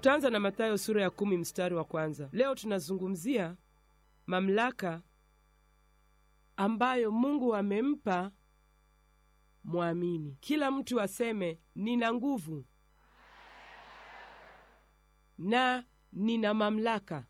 tutaanza na mathayo sura ya kumi mstari wa kwanza leo tunazungumzia mamlaka ambayo mungu amempa mwamini kila mtu aseme nina nguvu na nina mamlaka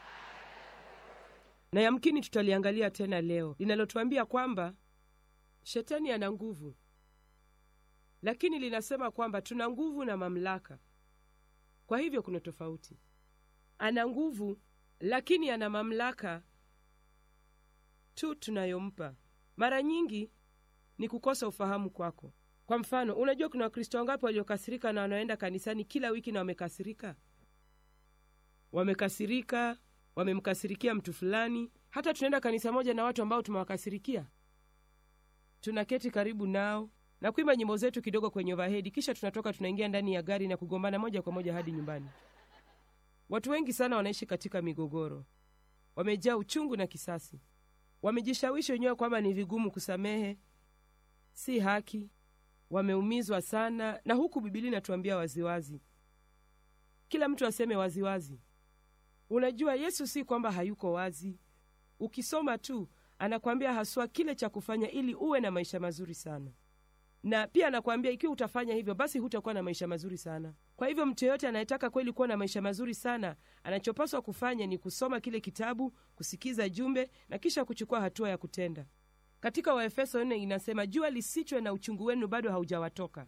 na yamkini tutaliangalia tena leo linalotuambia kwamba shetani ana nguvu lakini linasema kwamba tuna nguvu na mamlaka kwa hivyo kuna tofauti ana nguvu lakini ana mamlaka tu tunayompa mara nyingi ni kukosa ufahamu kwako kwa mfano unajua kuna wakristo wangapi waliokasirika na wanaenda kanisani kila wiki na wamekasirika wamekasirika wamemkasirikia mtu fulani hata tunaenda kanisa moja na watu ambao tumewakasirikia tunaketi karibu nao na kuimba nyimbo zetu kidogo kwenye overhead kisha tunatoka tunaingia ndani ya gari na kugombana moja kwa moja hadi nyumbani watu wengi sana wanaishi katika migogoro wamejaa uchungu na kisasi wamejishawishi wenyewe kwamba ni vigumu kusamehe si haki wameumizwa sana na huku bibilia inatuambia waziwazi kila mtu aseme waziwazi unajua yesu si kwamba hayuko wazi ukisoma tu anakwambia haswa kile cha kufanya ili uwe na maisha mazuri sana na pia anakwambia ikiwa utafanya hivyo basi hutakuwa na maisha mazuri sana kwa hivyo mtu yeyote anayetaka kweli kuwa na maisha mazuri sana anachopaswa kufanya ni kusoma kile kitabu kusikiza jumbe na kisha kuchukua hatua ya kutenda katika waefeso 4 inasema jua lisichwe na uchungu wenu bado haujawatoka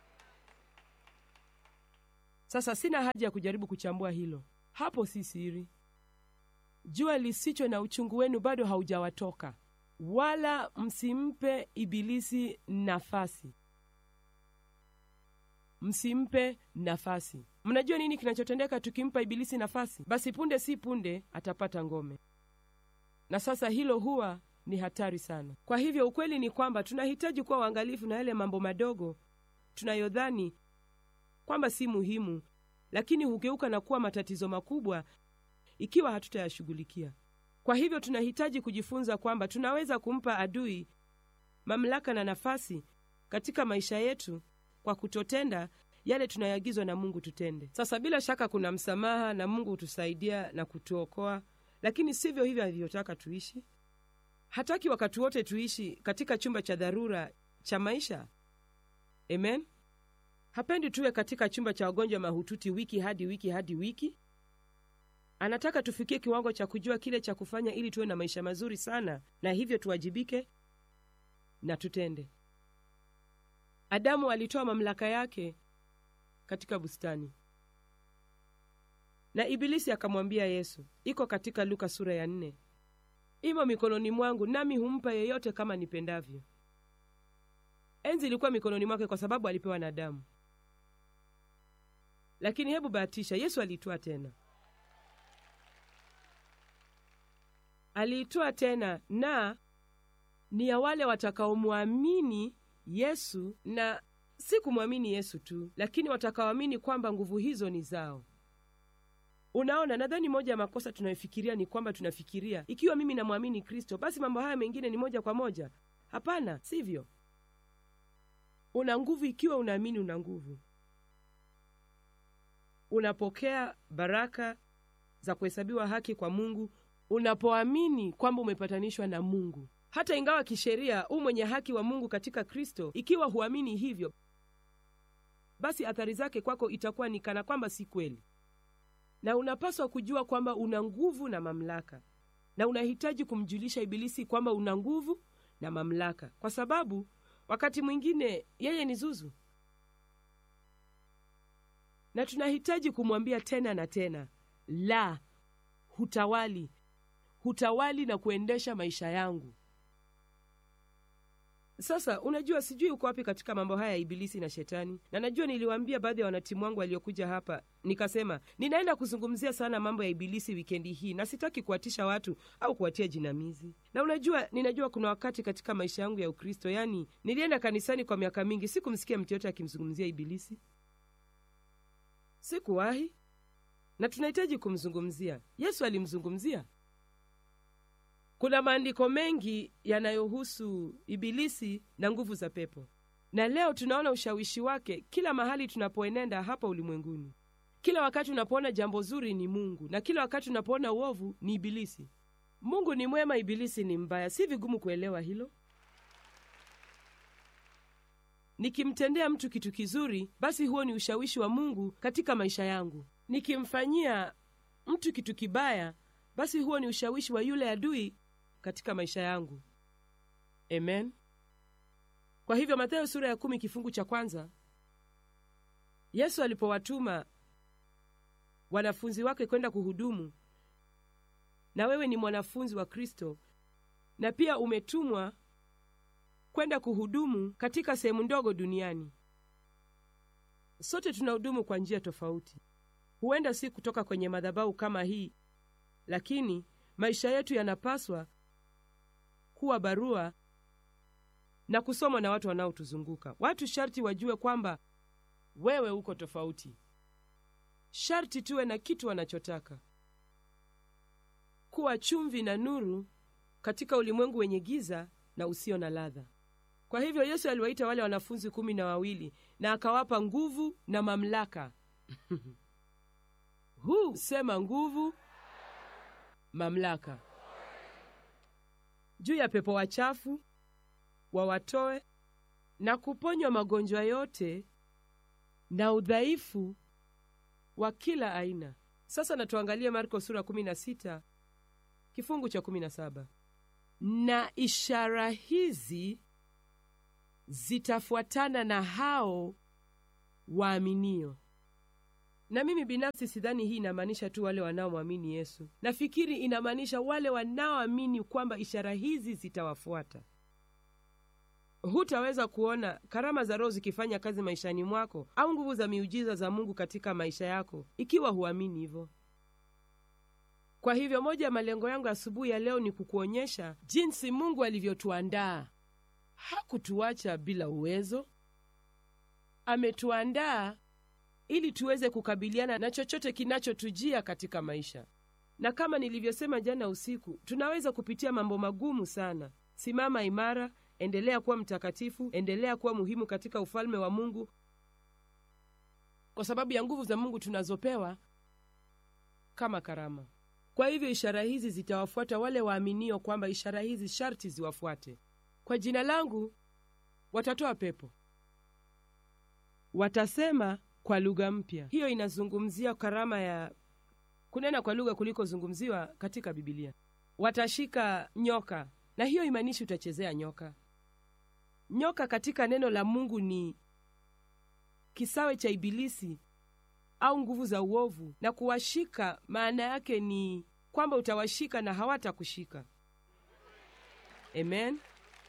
sasa sina haja ya kujaribu kuchambua hilo hapo si siri jua lisichwe na uchungu wenu bado haujawatoka wala msimpe ibilisi nafasi msimpe nafasi mnajua nini kinachotendeka tukimpa ibilisi nafasi basi punde si punde atapata ngome na sasa hilo huwa ni hatari sana kwa hivyo ukweli ni kwamba tunahitaji kuwa uangalifu na yale mambo madogo tunayodhani kwamba si muhimu lakini hugeuka na kuwa matatizo makubwa ikiwa hatutayashughulikia kwa hivyo tunahitaji kujifunza kwamba tunaweza kumpa adui mamlaka na nafasi katika maisha yetu kwa kutotenda yale tunayoagizwa na mungu tutende sasa bila shaka kuna msamaha na mungu hutusaidia na kutuokoa lakini sivyo hivyo alivyotaka tuishi hataki wakati wote tuishi katika chumba cha dharura cha maisha amen hapendi tuwe katika chumba cha wagonjwa mahututi wiki hadi wiki hadi wiki anataka tufikie kiwango cha kujua kile cha kufanya ili tuwe na maisha mazuri sana na hivyo tuwajibike na tutende adamu alitoa mamlaka yake katika bustani na ibilisi akamwambia yesu iko katika luka sura ya nne imo mikononi mwangu nami humpa yeyote kama nipendavyo enzi ilikuwa mikononi mwake kwa sababu alipewa na adamu lakini hebu bahatisha yesu aliitwaa tena aliitwaa tena na ni ya wale watakaomwamini yesu na si kumwamini yesu tu lakini watakaoamini kwamba nguvu hizo ni zao unaona nadhani moja ya makosa tunayofikiria ni kwamba tunafikiria ikiwa mimi namwamini kristo basi mambo haya mengine ni moja kwa moja hapana sivyo una nguvu ikiwa unaamini una nguvu unapokea baraka za kuhesabiwa haki kwa mungu unapoamini kwamba umepatanishwa na mungu hata ingawa kisheria u mwenye haki wa mungu katika kristo ikiwa huamini hivyo basi athari zake kwako itakuwa ni kana kwamba si kweli na unapaswa kujua kwamba una nguvu na mamlaka na unahitaji kumjulisha ibilisi kwamba una nguvu na mamlaka kwa sababu wakati mwingine yeye ni zuzu na tunahitaji kumwambia tena na tena la hutawali hutawali na kuendesha maisha yangu sasa unajua sijui uko wapi katika mambo haya ya ibilisi na shetani na najua niliwaambia baadhi ya wanatimu wangu waliokuja hapa nikasema ninaenda kuzungumzia sana mambo ya ibilisi wikendi hii na sitaki kuwatisha watu au kuwatia jinamizi na unajua ninajua kuna wakati katika maisha yangu ya ukristo yaani nilienda kanisani kwa miaka mingi sikumsikia mtu yote akimzungumzia ibilisi sikuwahi na tunahitaji kumzungumzia yesu alimzungumzia kuna maandiko mengi yanayohusu ibilisi na nguvu za pepo na leo tunaona ushawishi wake kila mahali tunapoenenda hapa ulimwenguni kila wakati unapoona jambo zuri ni mungu na kila wakati unapoona uovu ni ibilisi mungu ni mwema ibilisi ni mbaya si vigumu kuelewa hilo nikimtendea mtu kitu kizuri basi huo ni ushawishi wa mungu katika maisha yangu nikimfanyia mtu kitu kibaya basi huo ni ushawishi wa yule adui katika maisha yangu amen kwa hivyo mathayo sura ya kumi kifungu cha kwanza yesu alipowatuma wanafunzi wake kwenda kuhudumu na wewe ni mwanafunzi wa kristo na pia umetumwa kwenda kuhudumu katika sehemu ndogo duniani sote tunahudumu kwa njia tofauti huenda si kutoka kwenye madhabahu kama hii lakini maisha yetu yanapaswa kuwa barua na kusomwa na watu wanaotuzunguka watu sharti wajue kwamba wewe uko tofauti sharti tuwe na kitu wanachotaka kuwa chumvi na nuru katika ulimwengu wenye giza na usio na ladha kwa hivyo yesu aliwaita wale wanafunzi kumi na wawili na akawapa nguvu na mamlaka huu sema nguvu mamlaka juu ya pepo wachafu wawatoe na kuponywa magonjwa yote na udhaifu wa kila aina sasa natuangalie marko sura 16 kifungu cha 17 na ishara hizi zitafuatana na hao waaminio na mimi binafsi sidhani hii inamaanisha tu wale wanaomwamini yesu nafikiri inamaanisha wale wanaoamini kwamba ishara hizi zitawafuata hutaweza kuona karama za roho zikifanya kazi maishani mwako au nguvu za miujiza za mungu katika maisha yako ikiwa huamini hivyo kwa hivyo moja ya malengo yangu asubuhi ya leo ni kukuonyesha jinsi mungu alivyotuandaa hakutuacha bila uwezo ametuandaa ili tuweze kukabiliana na chochote kinachotujia katika maisha na kama nilivyosema jana usiku tunaweza kupitia mambo magumu sana simama imara endelea kuwa mtakatifu endelea kuwa muhimu katika ufalme wa mungu kwa sababu ya nguvu za mungu tunazopewa kama karama kwa hivyo ishara hizi zitawafuata wale waaminio kwamba ishara hizi sharti ziwafuate kwa jina langu watatoa pepo watasema kwa lugha mpya hiyo inazungumzia karama ya kunena kwa lugha kulikozungumziwa katika bibilia watashika nyoka na hiyo imaanishi utachezea nyoka nyoka katika neno la mungu ni kisawe cha ibilisi au nguvu za uovu na kuwashika maana yake ni kwamba utawashika na hawatakushika amen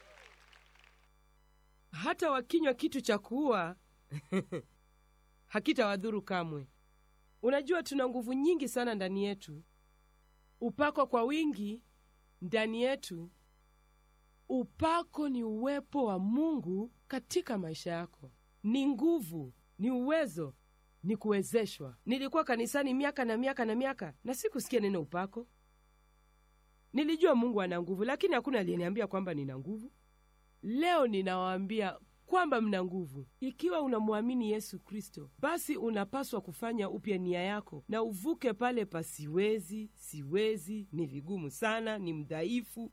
hata wakinywa kitu cha kuua hakitawadhuru kamwe unajua tuna nguvu nyingi sana ndani yetu upako kwa wingi ndani yetu upako ni uwepo wa mungu katika maisha yako ni nguvu ni uwezo ni kuwezeshwa nilikuwa kanisani miaka na miaka na miaka na sikusikia neno upako nilijua mungu ana nguvu lakini hakuna aliyeniambia kwamba nina nguvu leo ninawaambia kwamba mna nguvu ikiwa unamwamini yesu kristo basi unapaswa kufanya upya nia yako na uvuke pale pa siwezi siwezi ni vigumu sana ni mdhaifu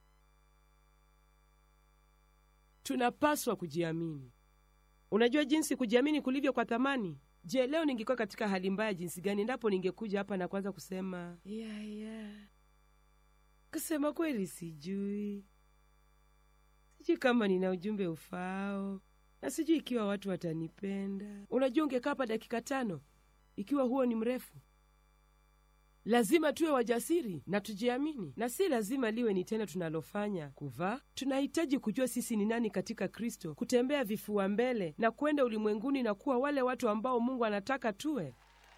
tunapaswa kujiamini unajua jinsi kujiamini kulivyo kwa thamani je leo ningekuwa katika hali mbaya jinsi gani endapo ningekuja hapa na kwanza kusema yeah, yeah. kusema kweli sijui sijui kama nina ujumbe ufaao na sijui ikiwa watu watanipenda unajua ungekaa hapa dakika tano ikiwa huo ni mrefu lazima tuwe wajasiri na tujiamini na si lazima liwe ni tendo tunalofanya kuvaa tunahitaji kujua sisi ni nani katika kristo kutembea vifua mbele na kwenda ulimwenguni na kuwa wale watu ambao mungu anataka tuwe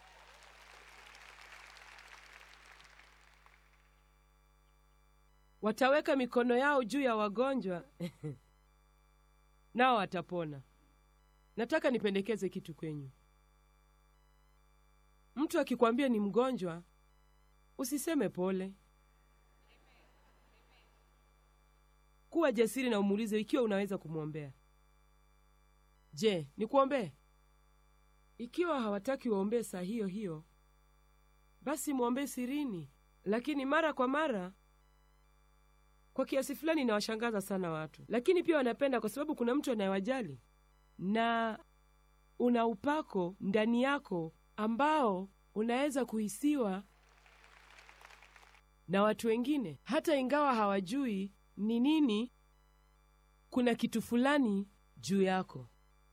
wataweka mikono yao juu ya wagonjwa nao watapona nataka nipendekeze kitu kwenyu mtu akikwambia ni mgonjwa usiseme pole kuwa jasiri na umuulize ikiwa unaweza kumwombea je nikuombee ikiwa hawataki waombee saa hiyo hiyo basi mwombee sirini. Lakini mara kwa mara, kwa kiasi fulani, inawashangaza sana watu, lakini pia wanapenda, kwa sababu kuna mtu anayewajali na una upako ndani yako ambao unaweza kuhisiwa na watu wengine, hata ingawa hawajui ni nini. Kuna kitu fulani juu yako.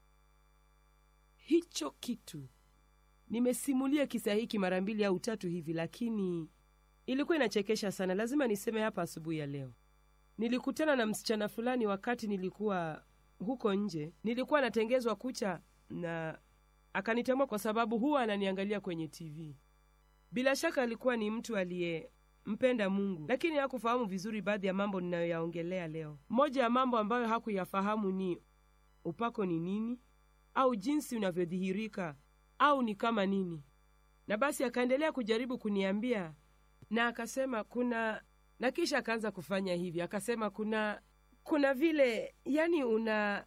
Hicho kitu, nimesimulia kisa hiki mara mbili au tatu hivi, lakini ilikuwa inachekesha sana. Lazima niseme hapa asubuhi ya leo. Nilikutana na msichana fulani wakati nilikuwa huko nje. Nilikuwa natengezwa kucha na akanitambua kwa sababu huwa ananiangalia kwenye TV. Bila shaka alikuwa ni mtu aliyempenda Mungu, lakini hakufahamu vizuri baadhi ya mambo ninayoyaongelea leo. Moja ya mambo ambayo hakuyafahamu ni upako ni nini, au jinsi unavyodhihirika, au ni kama nini. Na basi akaendelea kujaribu kuniambia, na akasema kuna, na kisha akaanza kufanya hivi, akasema kuna, kuna vile, yani una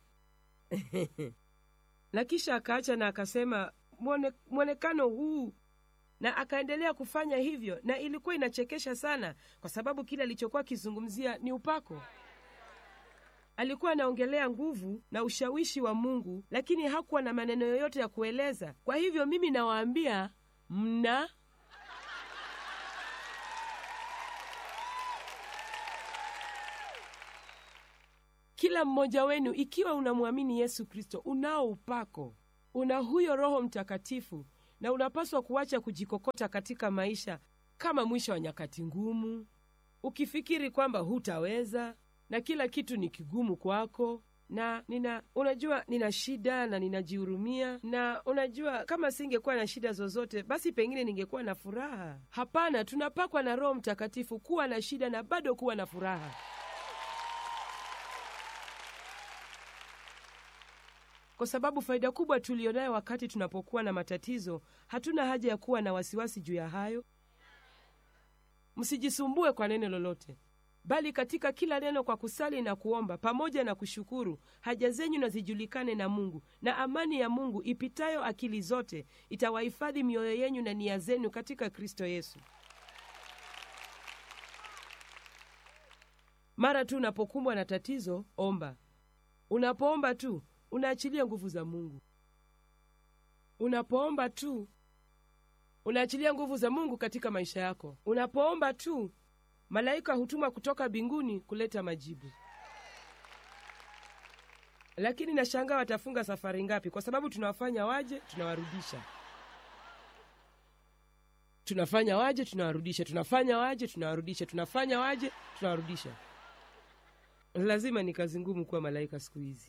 na kisha akaacha na akasema mwone, mwonekano huu, na akaendelea kufanya hivyo, na ilikuwa inachekesha sana, kwa sababu kile alichokuwa akizungumzia ni upako. Alikuwa anaongelea nguvu na ushawishi wa Mungu, lakini hakuwa na maneno yoyote ya kueleza. Kwa hivyo mimi nawaambia mna kila mmoja wenu, ikiwa unamwamini Yesu Kristo, unao upako, una huyo Roho Mtakatifu, na unapaswa kuacha kujikokota katika maisha kama mwisho wa nyakati ngumu, ukifikiri kwamba hutaweza na kila kitu ni kigumu kwako na nina unajua, nina shida na ninajihurumia, na unajua, kama singekuwa na shida zozote, basi pengine ningekuwa na furaha. Hapana, tunapakwa na Roho Mtakatifu kuwa na shida na bado kuwa na furaha. Kwa sababu faida kubwa tuliyonayo wakati tunapokuwa na matatizo, hatuna haja ya kuwa na wasiwasi juu ya hayo. Msijisumbue kwa neno lolote, bali katika kila neno kwa kusali na kuomba pamoja na kushukuru, haja zenyu na zijulikane na Mungu, na amani ya Mungu ipitayo akili zote itawahifadhi mioyo yenyu na nia zenu katika Kristo Yesu. Mara tu unapokumbwa na tatizo, omba. Unapoomba tu unaachilia nguvu za Mungu. Unapoomba tu unaachilia nguvu za Mungu katika maisha yako. Unapoomba tu malaika hutuma kutoka mbinguni kuleta majibu. Lakini nashangaa watafunga safari ngapi? Kwa sababu tunawafanya waje, tunawarudisha, tunafanya waje, tunawarudisha, tunafanya waje, tunawarudisha, tunafanya waje, tunawarudisha. Lazima ni kazi ngumu kuwa malaika siku hizi.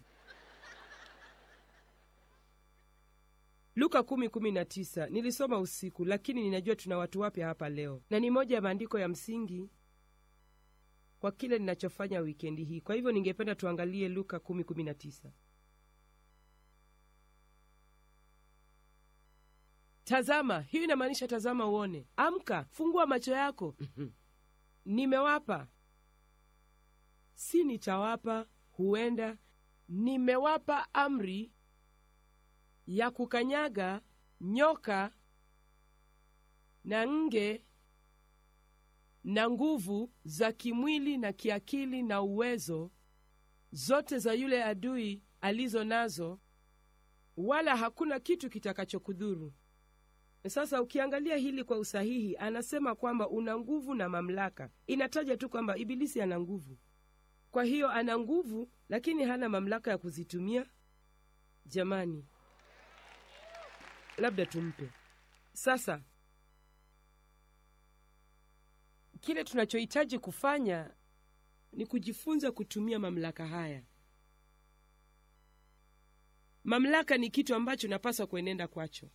Luka kumi kumi na tisa nilisoma usiku, lakini ninajua tuna watu wapya hapa leo, na ni moja ya maandiko ya msingi kwa kile ninachofanya wikendi hii. Kwa hivyo ningependa tuangalie Luka kumi kumi na tisa. Tazama, hiyo inamaanisha tazama uone. Amka, fungua macho yako. Nimewapa, si nitawapa, huenda nimewapa amri ya kukanyaga nyoka na nge na nguvu za kimwili na kiakili na uwezo zote za yule adui alizo nazo, wala hakuna kitu kitakachokudhuru. Sasa ukiangalia hili kwa usahihi, anasema kwamba una nguvu na mamlaka. Inataja tu kwamba Ibilisi ana nguvu. Kwa hiyo ana nguvu, lakini hana mamlaka ya kuzitumia. Jamani, labda tumpe sasa. Kile tunachohitaji kufanya ni kujifunza kutumia mamlaka haya. Mamlaka ni kitu ambacho napaswa kuenenda kwacho.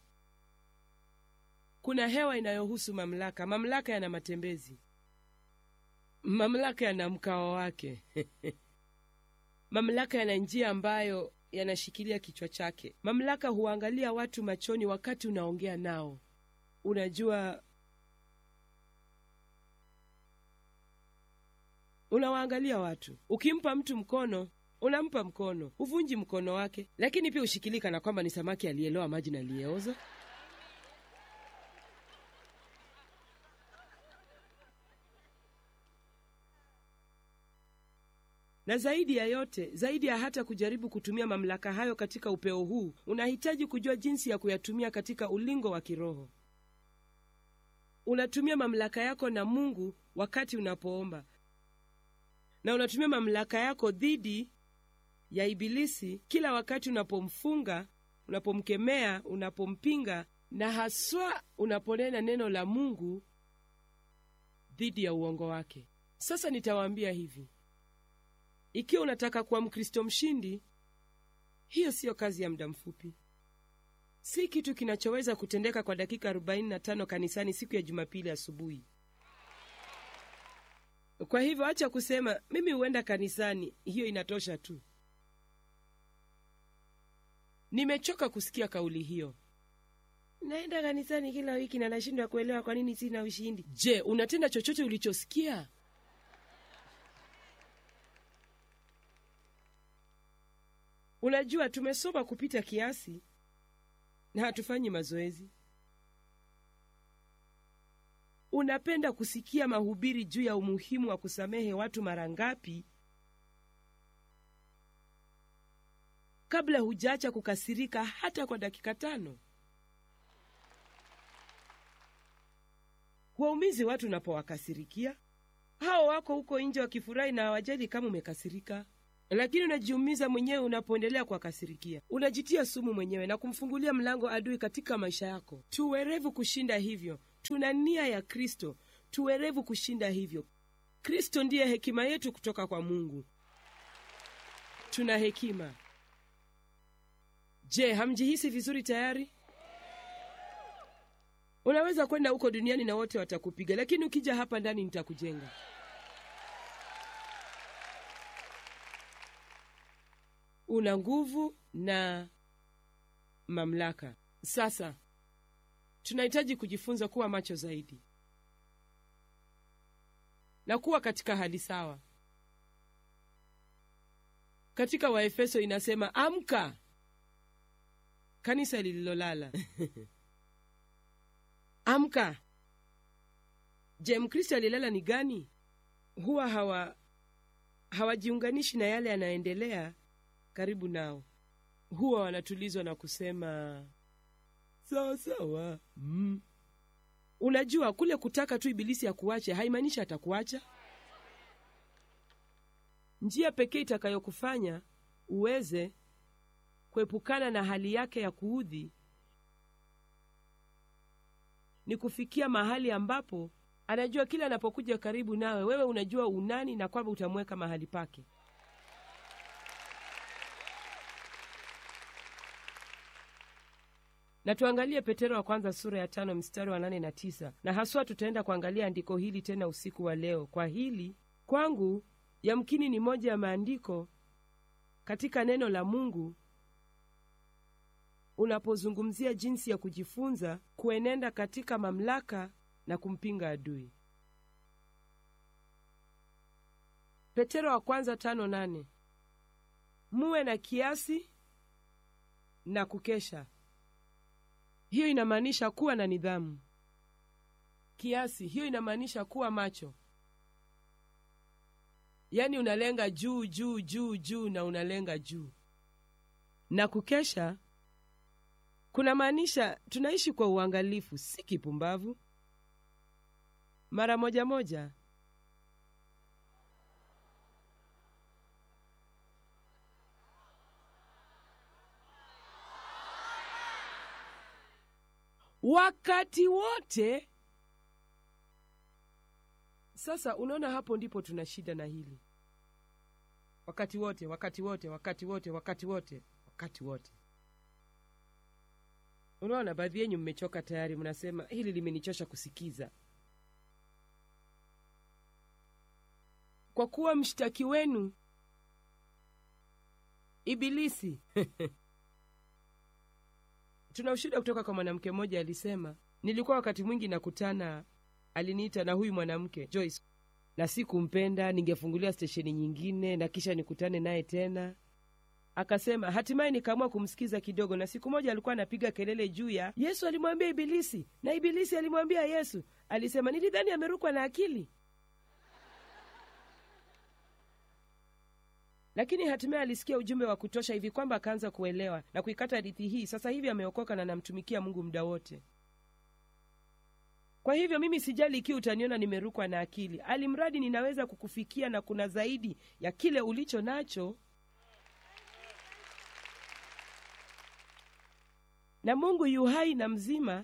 Kuna hewa inayohusu mamlaka. Mamlaka yana matembezi, mamlaka yana mkao wake mamlaka yana njia ambayo yanashikilia kichwa chake. Mamlaka huangalia watu machoni wakati unaongea nao. Unajua, unawaangalia watu. Ukimpa mtu mkono, unampa mkono, huvunji mkono wake, lakini pia ushikilika na kwamba ni samaki aliyeloa maji na aliyeoza. na zaidi ya yote, zaidi ya hata kujaribu kutumia mamlaka hayo katika upeo huu, unahitaji kujua jinsi ya kuyatumia katika ulingo wa kiroho. Unatumia mamlaka yako na Mungu wakati unapoomba, na unatumia mamlaka yako dhidi ya Ibilisi kila wakati unapomfunga, unapomkemea, unapompinga, na haswa unaponena neno la Mungu dhidi ya uongo wake. Sasa nitawaambia hivi, ikiwa unataka kuwa Mkristo mshindi, hiyo siyo kazi ya muda mfupi, si kitu kinachoweza kutendeka kwa dakika 45 kanisani siku ya Jumapili asubuhi. Kwa hivyo acha kusema mimi huenda kanisani, hiyo inatosha tu. Nimechoka kusikia kauli hiyo, naenda kanisani kila wiki na nashindwa kuelewa kwa nini sina ushindi. Je, unatenda chochote ulichosikia? Unajua, tumesoma kupita kiasi na hatufanyi mazoezi. Unapenda kusikia mahubiri juu ya umuhimu wa kusamehe watu mara ngapi kabla hujaacha kukasirika hata kwa dakika tano? Waumizi watu unapowakasirikia. Hao wako huko nje wakifurahi na hawajali kama umekasirika, lakini unajiumiza mwenyewe unapoendelea kuwakasirikia. Unajitia sumu mwenyewe na kumfungulia mlango adui katika maisha yako. Tuwerevu kushinda hivyo. Tuna nia ya Kristo, tuwerevu kushinda hivyo. Kristo ndiye hekima yetu kutoka kwa Mungu. Tuna hekima. Je, hamjihisi vizuri tayari? Unaweza kwenda huko duniani na wote watakupiga, lakini ukija hapa ndani nitakujenga. Una nguvu na mamlaka. Sasa tunahitaji kujifunza kuwa macho zaidi na kuwa katika hali sawa. Katika Waefeso inasema amka, kanisa lililolala amka. Je, Mkristo alilala ni gani? Huwa hawa hawajiunganishi na yale yanayoendelea karibu nao. Huwa wanatulizwa na kusema sawa sawa. Mm. Unajua, kule kutaka tu Ibilisi akuache haimaanishi atakuacha. Njia pekee itakayokufanya uweze kuepukana na hali yake ya kuudhi ni kufikia mahali ambapo anajua kila anapokuja karibu nawe, wewe unajua unani na kwamba utamweka mahali pake. Na tuangalie Petero wa kwanza sura ya tano mstari wa nane na tisa na haswa tutaenda kuangalia andiko hili tena usiku wa leo. Kwa hili kwangu yamkini ni moja ya maandiko katika neno la Mungu unapozungumzia jinsi ya kujifunza kuenenda katika mamlaka na kumpinga adui. Petero wa kwanza tano nane muwe na kiasi na kukesha. Hiyo inamaanisha kuwa na nidhamu. Kiasi, hiyo inamaanisha kuwa macho, yaani unalenga juu juu juu juu na unalenga juu. Na kukesha kuna maanisha tunaishi kwa uangalifu, si kipumbavu. Mara moja moja wakati wote. Sasa unaona, hapo ndipo tuna shida na hili, wakati wote, wakati wote, wakati wote, wakati wote, wakati wote. Unaona, baadhi yenyu mmechoka tayari, mnasema hili limenichosha kusikiza. Kwa kuwa mshtaki wenu Ibilisi. Tuna ushuhuda kutoka kwa mwanamke mmoja, alisema, nilikuwa wakati mwingi nakutana, aliniita na huyu mwanamke Joyce, na sikumpenda, ningefungulia stesheni nyingine na kisha nikutane naye tena Akasema hatimaye nikaamua kumsikiza kidogo, na siku moja alikuwa anapiga kelele juu ya Yesu alimwambia Ibilisi na Ibilisi alimwambia Yesu. Alisema nilidhani amerukwa na akili. lakini hatimaye alisikia ujumbe wa kutosha hivi kwamba akaanza kuelewa na kuikata hadithi hii sasa hivi ameokoka na namtumikia mungu muda wote kwa hivyo mimi sijali ikiwa utaniona nimerukwa na akili alimradi ninaweza kukufikia na kuna zaidi ya kile ulicho nacho na mungu yuhai na mzima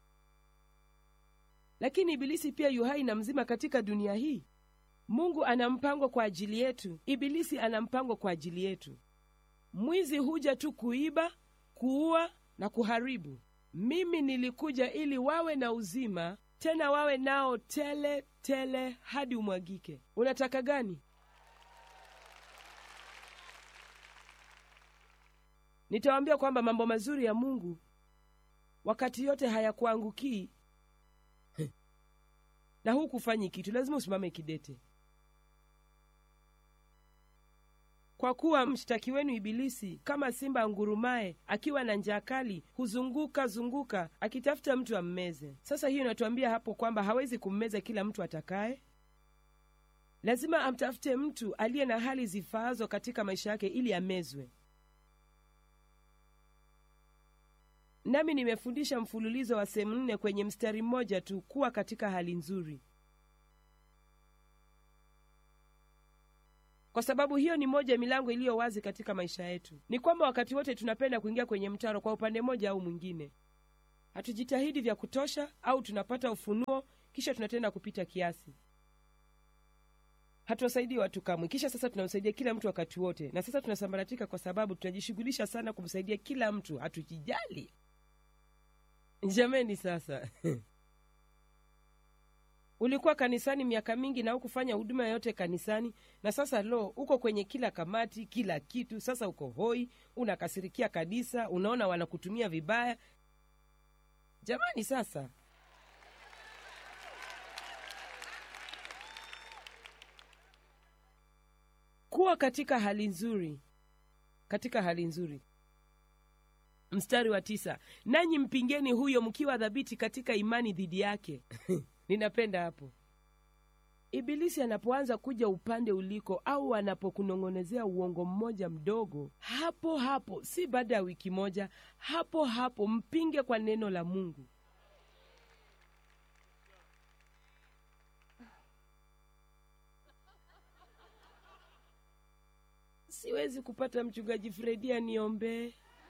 lakini ibilisi pia yuhai na mzima katika dunia hii mungu ana mpango kwa ajili yetu ibilisi ana mpango kwa ajili yetu mwizi huja tu kuiba kuua na kuharibu mimi nilikuja ili wawe na uzima tena wawe nao tele tele hadi umwagike unataka gani nitawaambia kwamba mambo mazuri ya mungu wakati yote hayakuangukii na hukufanyi kitu lazima usimame kidete kwa kuwa mshtaki wenu ibilisi kama simba angurumaye akiwa na njaa kali huzunguka zunguka akitafuta mtu ammeze sasa hiyo inatuambia hapo kwamba hawezi kummeza kila mtu atakaye lazima amtafute mtu aliye na hali zifaazo katika maisha yake ili amezwe nami nimefundisha mfululizo wa sehemu nne kwenye mstari mmoja tu kuwa katika hali nzuri kwa sababu hiyo ni moja ya milango iliyo wazi katika maisha yetu ni kwamba wakati wote tunapenda kuingia kwenye mtaro kwa upande mmoja au mwingine hatujitahidi vya kutosha au tunapata ufunuo kisha tunatenda kupita kiasi hatuwasaidii watu kamwe kisha sasa tunamsaidia kila mtu wakati wote na sasa tunasambaratika kwa sababu tunajishughulisha sana kumsaidia kila mtu hatujijali jameni sasa ulikuwa kanisani miaka mingi na hukufanya huduma yoyote kanisani na sasa lo uko kwenye kila kamati kila kitu sasa uko hoi unakasirikia kanisa unaona wanakutumia vibaya jamani sasa kuwa katika hali nzuri katika hali nzuri mstari wa tisa nanyi mpingeni huyo mkiwa dhabiti katika imani dhidi yake ninapenda hapo ibilisi anapoanza kuja upande uliko au anapokunong'onezea uongo mmoja mdogo hapo hapo si baada ya wiki moja hapo hapo mpinge kwa neno la mungu siwezi kupata mchungaji fredi aniombee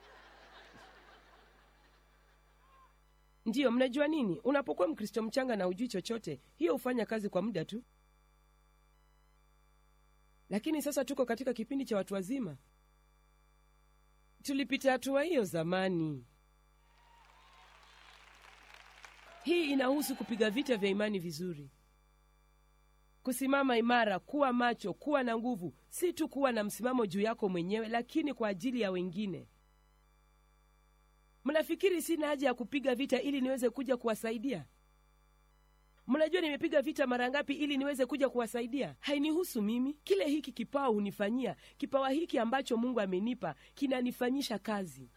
ndiyo mnajua nini unapokuwa mkristo mchanga na ujui chochote hiyo hufanya kazi kwa muda tu lakini sasa tuko katika kipindi cha watu wazima tulipita hatua hiyo zamani hii inahusu kupiga vita vya imani vizuri kusimama imara kuwa macho kuwa na nguvu si tu kuwa na msimamo juu yako mwenyewe lakini kwa ajili ya wengine mnafikiri sina haja ya kupiga vita ili niweze kuja kuwasaidia mnajua nimepiga vita mara ngapi ili niweze kuja kuwasaidia hainihusu mimi kile hiki kipawa hunifanyia kipawa hiki ambacho mungu amenipa kinanifanyisha kazi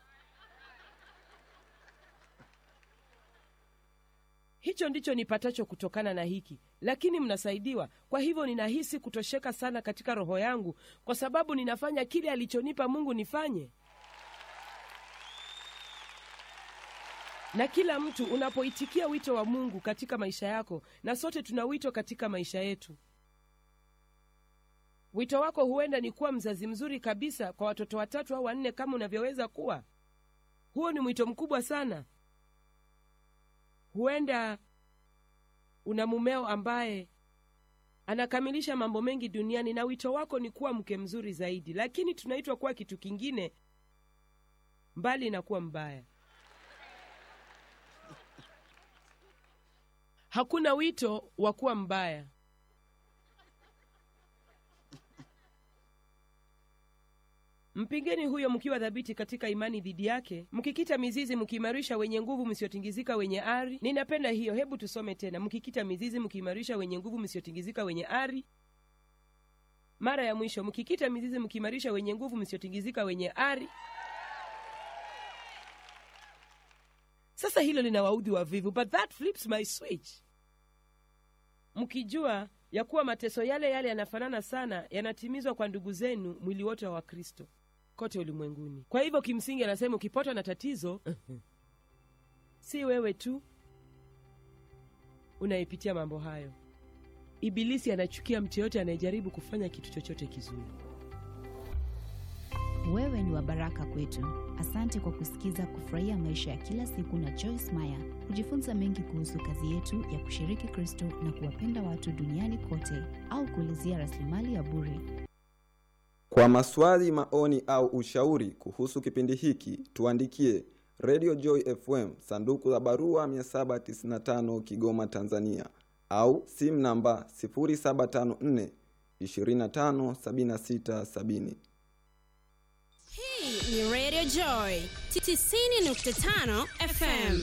hicho ndicho nipatacho kutokana na hiki lakini mnasaidiwa kwa hivyo ninahisi kutosheka sana katika roho yangu kwa sababu ninafanya kile alichonipa mungu nifanye na kila mtu unapoitikia wito wa mungu katika maisha yako na sote tuna wito katika maisha yetu wito wako huenda ni kuwa mzazi mzuri kabisa kwa watoto watatu au wanne kama unavyoweza kuwa huo ni mwito mkubwa sana huenda una mumeo ambaye anakamilisha mambo mengi duniani na wito wako ni kuwa mke mzuri zaidi lakini tunaitwa kuwa kitu kingine mbali na kuwa mbaya hakuna wito wa kuwa mbaya mpingeni huyo mkiwa dhabiti katika imani dhidi yake mkikita mizizi mkiimarisha wenye nguvu msiotingizika wenye ari ninapenda hiyo hebu tusome tena mkikita mizizi mkiimarisha wenye nguvu msiotingizika wenye ari mara ya mwisho mkikita mizizi mkiimarisha wenye nguvu msiotingizika wenye ari sasa hilo lina waudhi wavivu but that flips my switch mkijua ya kuwa mateso yale yale yanafanana sana yanatimizwa kwa ndugu zenu mwili wote wa Wakristo kote ulimwenguni. Kwa hivyo kimsingi anasema ukipatwa na tatizo si wewe tu unayepitia mambo hayo. Ibilisi anachukia mtu yoyote anayejaribu kufanya kitu chochote kizuri. Wewe ni wa baraka kwetu. Asante kwa kusikiza Kufurahia Maisha ya Kila Siku na Joyce Meyer. Kujifunza mengi kuhusu kazi yetu ya kushiriki Kristo na kuwapenda watu duniani kote, au kuulizia rasilimali ya bure Kwa maswali, maoni au ushauri kuhusu kipindi hiki, tuandikie Radio Joy FM, sanduku la barua 795 Kigoma, Tanzania, au simu namba 0754 25 76 70. Hii ni Radio Joy 90.5 FM.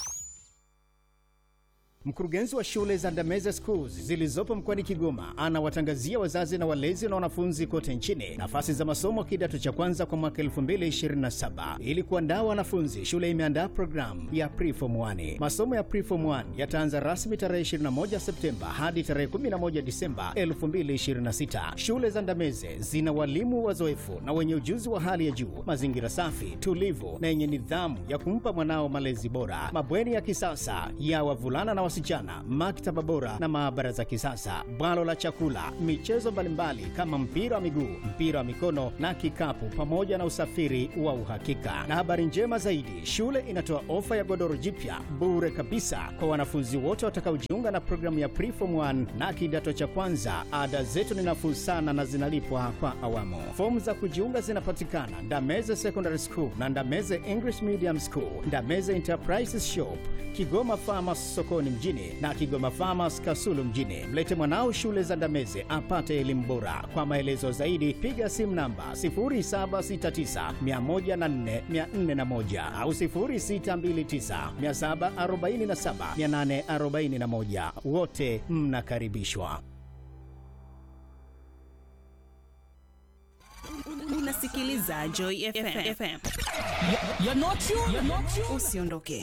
Mkurugenzi wa shule za Ndameze Schools zilizopo mkoani Kigoma anawatangazia wazazi na walezi na wanafunzi kote nchini nafasi za masomo kidato cha kwanza kwa mwaka 2027. Ili kuandaa wanafunzi, shule imeandaa programu ya Preform 1. Masomo ya Preform 1 yataanza rasmi tarehe 21 Septemba hadi tarehe 11 Disemba 2026. Shule za Ndameze zina walimu wazoefu na wenye ujuzi wa hali ya juu, mazingira safi, tulivu na yenye nidhamu ya kumpa mwanao malezi bora, mabweni ya kisasa ya wavulana na wasichana, maktaba bora na maabara za kisasa, bwalo la chakula, michezo mbalimbali kama mpira wa miguu, mpira wa mikono na kikapu, pamoja na usafiri wa uhakika. Na habari njema zaidi, shule inatoa ofa ya godoro jipya bure kabisa kwa wanafunzi wote watakaojiunga na programu ya Preform 1 na kidato cha kwanza. Ada zetu ni nafuu sana na zinalipwa kwa awamu. Fomu za kujiunga zinapatikana Ndameze Secondary School na Ndameze English Medium School, Ndameze Enterprises Shop, Kigoma Farmers sokoni mjini na Kigoma Farmers Kasulu mjini. Mlete mwanao shule za Ndameze apate elimu bora. Kwa maelezo zaidi piga simu namba 0769104441 au 0629747841. Wote mnakaribishwa. Unasikiliza Joy FM. You're not you. You're not you. Usiondoke.